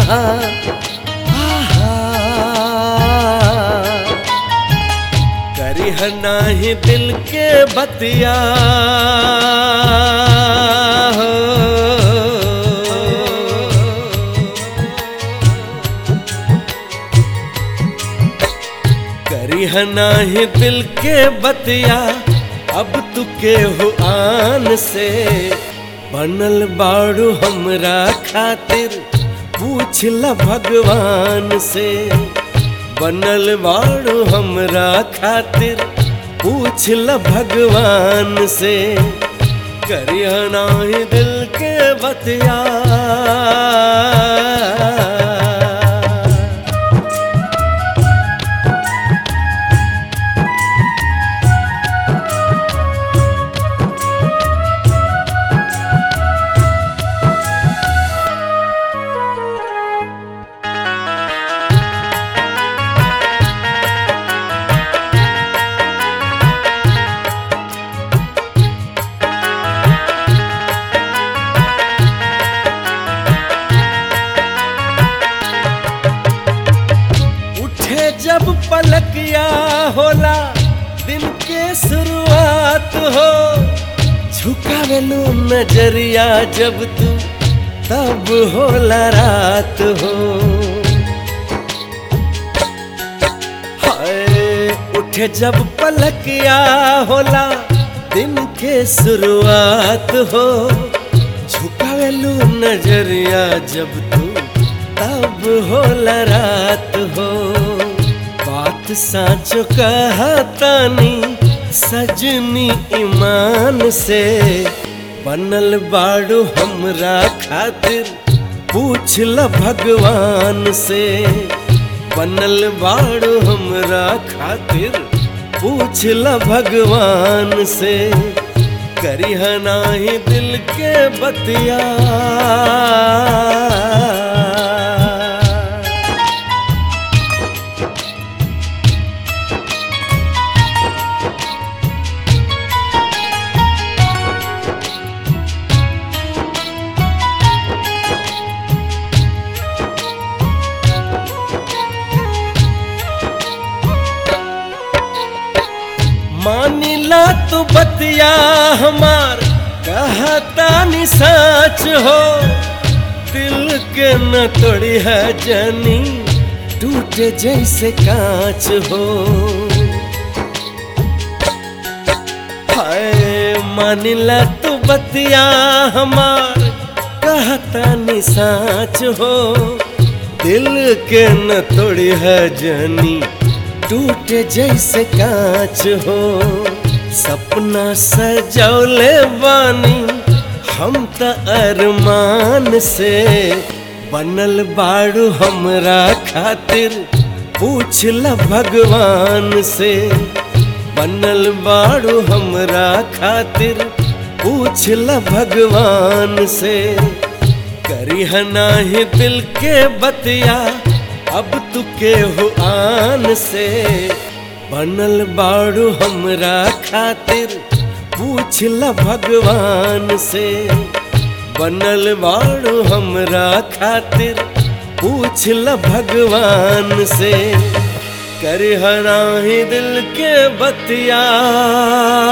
आहा आहा करिह नाही दिल के बतिया हो करिह नाही दिल के बतिया अब तू के हो आन से बनल बाड़ू हमरा खातिर पूछ ल भगवान से बनल बाड़ू हमरा खातिर पूछ ल भगवान से करिह नाही दिल के बतिया उठे जब पलकिया होला दिन के शुरुआत हो झुकावेलू नजरिया जब तू तब होला रात हो हाय उठे जब पलकिया होला दिन के शुरुआत हो झुकावेलू नजरिया जब तू तब होला रात हो बात साचो कहतानी सजनी ईमान से बनल बाड़ू हमरा खातिर पूछ ल भगवान से बनल बाड़ू हमरा खातिर पूछ ल भगवान से करिह नाही दिल के बतिया मानिला तू बतिया हमार कहता नि सच हो दिल के न तोड़ी है जनी टूटे जैसे कांच हो हाय मानिला तू बतिया हमार कहता नि सच हो दिल के न तोड़ी है जनी टूटे जैसे कांच हो सपना सजौले बानी हम त अरमान से बनल बाड़ू हमरा खातिर पूछ ल भगवान से बनल बाड़ू हमरा खातिर पूछ ल भगवान से करिह नाही दिल के बतिया अब तू के हो आन से बनल बाड़ू हमरा खातिर पूछ ल भगवान से बनल बाड़ू हमरा खातिर पूछ ल भगवान से कर हराही दिल के बतिया